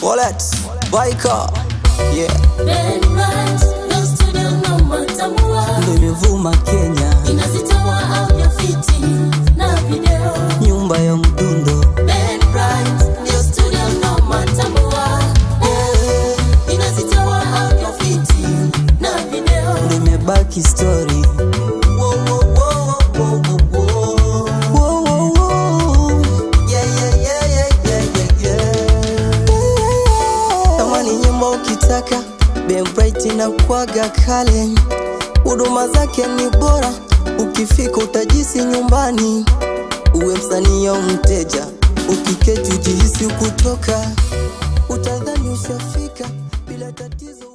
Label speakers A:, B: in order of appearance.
A: Wallet, Baika, yeah,
B: Ben Rice, no studio no matambua.
A: ndo imevuma Kenya,
B: Inazitoa audio fiti na video.
A: nyumba ya mdundo
B: Ben Rice, no studio no matambua. Eh, Inazitoa audio fiti na video.
A: ndo imebaki story. Wo, wo, wo, wo, wo, wo. Wo, wo, wo. Yeah, yeah, yeah, yeah, yeah, yeah, yeah. Kama ni nyumba ukitaka Benbright inakwaga kale, huduma zake ni bora, ukifika utajisi nyumbani, uwe msanii au mteja, ukiketi ujihisi kutoka, utadhani ushafika bila tatizo.